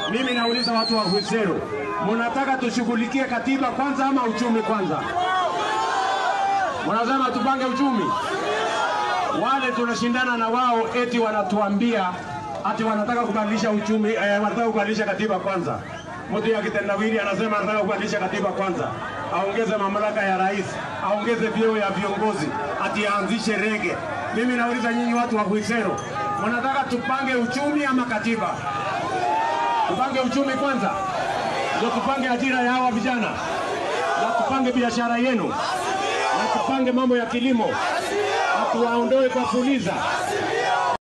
Mimi nauliza watu wa Hwisero, mnataka tushughulikie katiba kwanza ama uchumi kwanza? Mnasema tupange uchumi? Wale tunashindana na wao eti wanatuambia ati wanataka kubadilisha uchumi eh, wanataka kubadilisha katiba kwanza. Mtu ya kitendawili anasema anataka kubadilisha katiba kwanza, aongeze mamlaka ya rais, aongeze vyeo ya viongozi, ati aanzishe rege. Mimi nauliza nyinyi watu wa Hwisero, mnataka tupange uchumi ama katiba? Tupange uchumi kwanza, ndio tupange ajira ya hawa vijana, na tupange biashara yenu, na tupange mambo ya kilimo, na tuwaondoe kwa fuliza,